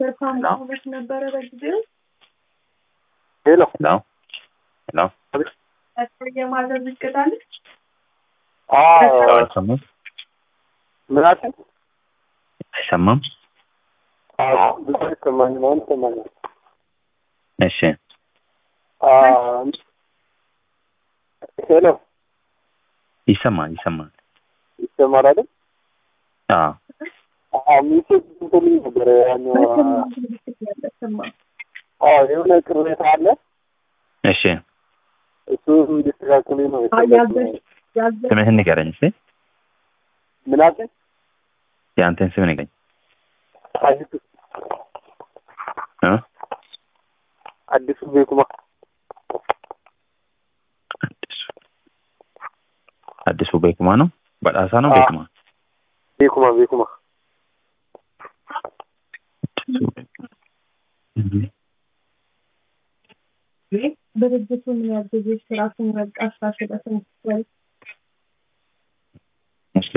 ተፋምሽ ነበረ በጊዜው ሄሎ ሄሎ ሄሎ የማዘዝ እቅዳለች አይሰማም ምን አልከኝ? አይሰማም አዎ ብዙ አይሰማኝም። አሁን ይሰማኛል። እሺ አ፣ ሄሎ ይሰማል ይሰማል ይሰማል አይደል? አዎ አዎ ሚሴጅ እንትልኝ ነበረ ያኛው አዎ የሆነ ቅሬታ አለ እሺ እሱ እንዲስተካከሉኝ ነው የፈለግኩት። ስምህን ንገረኝ እስኪ ምን አልከኝ? የአንተን ስም ንገረኝ አዲሱ እ? አዲሱ ቤኩማ አዲሱ አዲሱ ቤኩማ ነው በጣሳ ነው አዎ። ቤኩማ ቤኩማ ቤኩማ አዲሱ ቤኩማ እህ። ድርጅቱ ምን ያህል ጊዜ ስራ ስንረቃ ስራ ስለስንል እሺ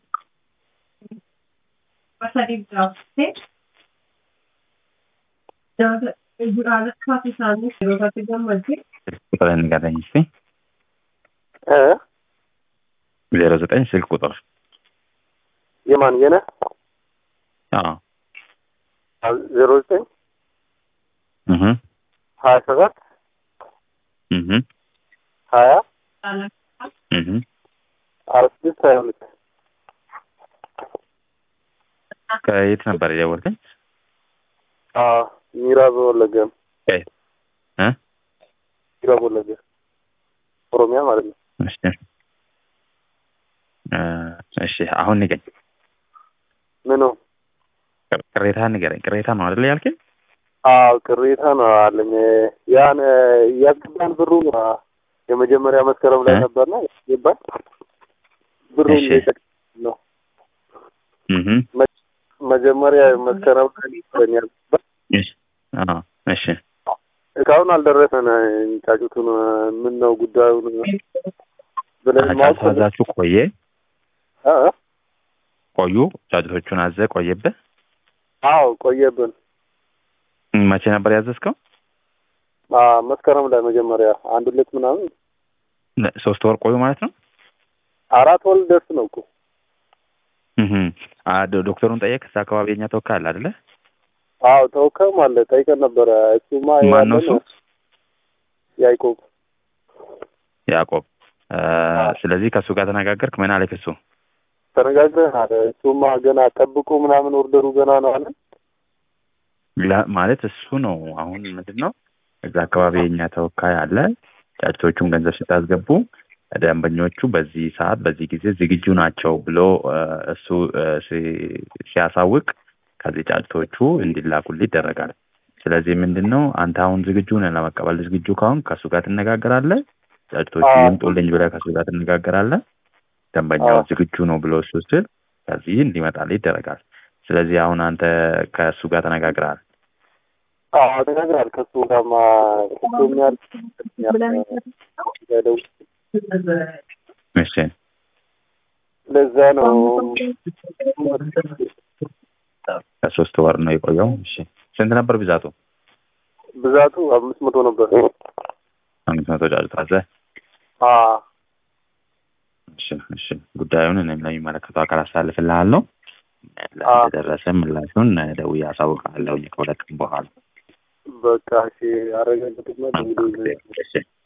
ቁጥርህን ንገረኝ እስኪ እ ዜሮ ዘጠኝ ስልክ ቁጥር የማን የነ አዎ ዜሮ ዘጠኝ እህ ሀያ ሰባት እህ ሀያ እህ አራት ስድስት ሀያ ሁለት ከየት ነበር የደወልከኝ አዎ ሚራብ ወለገ ነው። ከየት እ ሚራብ ወለገ ኦሮሚያ ማለት ነው። እሺ እ እሺ አሁን ንገረኝ ምኑ ቅሬታህን ንገረኝ ቅሬታ ነው አይደል ያልከኝ አዎ ቅሬታ ነው አለኝ። ያን ያስገባን ብሩ አ፣ የመጀመሪያ መስከረም ላይ እ? ነበርና ያስገባን ብሩን እሺ። የጠቅ- ነው እህ መጀመሪያ መስከረም ላይ ነበረን ያስገባን። እሺ አዎ እሺ እስካሁን አልደረሰን። ጫጩቱን ምን ነው ጉዳዩን ብለን ማወቅ ካሳዛችሁ ቆየ እ? ቆዩ ጫጩቶቹን አዘ ቆየብህ አዎ ቆየብን። መቼ ነበር ያዘዝከው አ፣ መስከረም ላይ መጀመሪያ አንድ ሁለት ምናምን ለ- ሶስት ወር ቆዩ ማለት ነው አራት ወር ደርስ ነው እኮ እህ አ ዶ- ዶክተሩን ጠየቅ እዛ አካባቢ የኛ ተወካይ አለ አይደለ አዎ ተወካይም አለ ጠይቀን ነበረ። እሱማ ማን ነው እሱ ያለን ያዕቆብ ያዕቆብ እ፣ ስለዚህ ከእሱ ጋር ተነጋገርክ ምን አለክ እሱ ተነጋግረን አለ። እሱማ ገና ጠብቁ ምናምን ኦርደሩ ገና ነው አለ። ላ- ማለት እሱ ነው አሁን ምንድን ነው እዛ አካባቢ የኛ ተወካይ አለ ጫጭቶቹን ገንዘብ ስታስገቡ ደንበኞቹ በዚህ ሰዓት በዚህ ጊዜ ዝግጁ ናቸው ብሎ እ፣ እሱ እ፣ ሲ- ሲያሳውቅ ከዚህ ጫጭቶቹ እንዲላኩልህ ይደረጋል ስለዚህ ምንድን ነው አንተ አሁን ዝግጁ ነህ ለመቀበል ዝግጁ ካሁን ከእሱ ጋር ትነጋገራለህ ጫጭቶቹ አዎ። ይምጡልኝ ብለህ ከእሱ ጋር ትነጋገራለህ ደንበኛው አዎ። ዝግጁ ነው ብሎ እሱ ስል ከዚህ እንዲመጣልህ ይደረጋል ስለዚህ አሁን አንተ ከእሱ ጋር ተነጋግረሃል አዎ ተነግራል። ከሱ ጋርማ ክቶኛል ያለው እሺ ለዛ ነው ከሶስት ወር ነው የቆየው እሺ ስንት ነበር ብዛቱ ብዛቱ አምስት መቶ ነበር። አምስት መቶ ጫጩት አዘ አዎ እሺ እሺ ጉዳዩን እኔም ለሚመለከተው አካል አሳልፍልሃለሁ አዎ። ለደረሰ ምላሹን ደውዬ አሳውቅሃለሁ ከሁለት ቀን በኋላ በቃ እሺ አረጋግጥና መልካም ጊዜ። እሺ